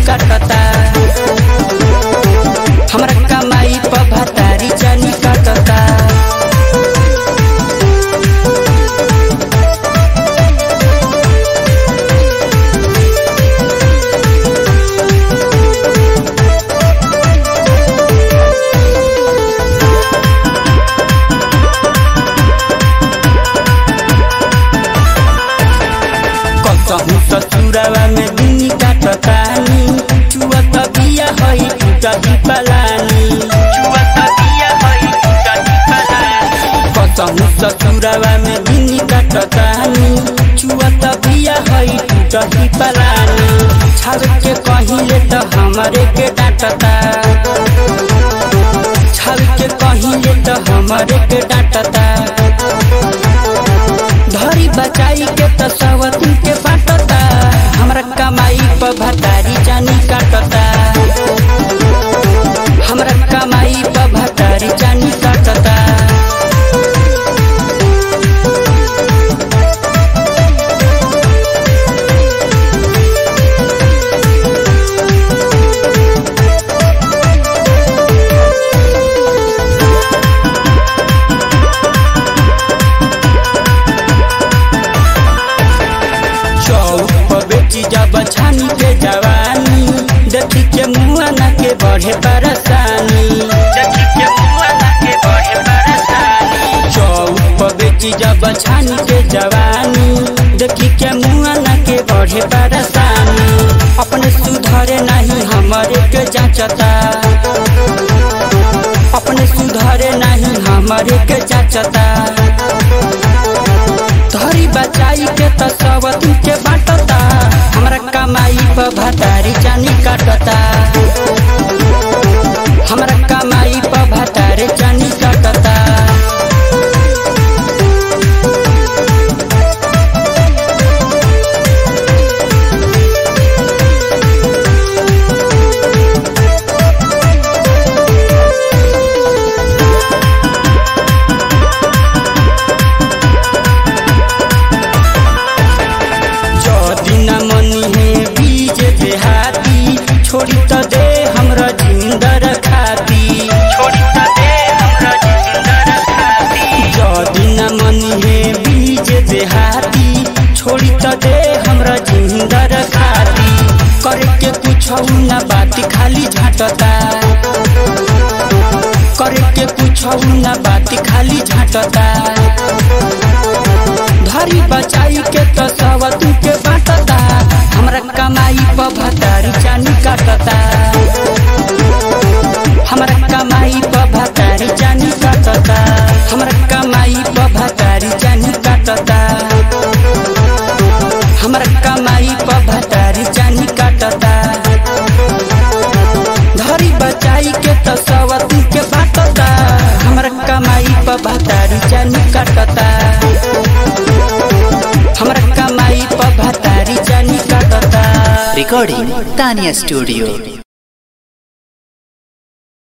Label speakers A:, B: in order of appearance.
A: काटता हमरा कमाई पर भतारी जानी काटता कसहु ससुरावा में दिनी काटतानी चुअत बिया हई टूटही पलानी चुअत बिया हई टूटही पलानी कसहु ससुरावा में दिनी काटतानी चुअत बिया हई टूटही पलानी छाव के कहिले त हमरे के डांटता छाव के कहिले त हमरे के डांटता धरी बचाई के त सवती के बाटता हमरा कमाई पर भतारी जानी काटता हमरा कमाई पर भतारी जानी काटता चौक पर बेची जब छानी के जवानी देखी के मुआ न के बढ़े परेशानी देखी के मुआ न के बढ़े परेशानी चौक पर बेची जब छानी के जवानी देखी के मुआ न के बढ़े परेशानी अपने सुधरे नहीं हमारे के जांचता अपने सुधरे नहीं हमारे के जांचता धरी बचाई के त सवती के बाटता हमरा कमाई पर भतारी जानी काटता हमरा कमाई पर भतारी जानी काटता जदी न मनी है बीज देहाती छोड़ी त दे हमरा जिंदर खाती छोड़ी त दे हमरा जिंदर खाती जदी न मनी है बीज देहाती छोड़ी त दे हमरा जिंदर खाती करे के कुछ न बात खाली झाटता करे के कुछ न बात खाली झाटता धरी बचाई के तो सवतू के बाटता हमरा कमाई पर भतारी जानी काटता हमरा कमाई पर भतारी जानी काटता हमरा कमाई पर भतारी जानी काटता हमरा कमाई पर भतारी जानी काटता धरी बचाई के तो सवतू के बाटता हमरा कमाई पर भतारी जानी काटता हमरा कमाई पर भतारी जानी काटता
B: Recording Tanya Studio.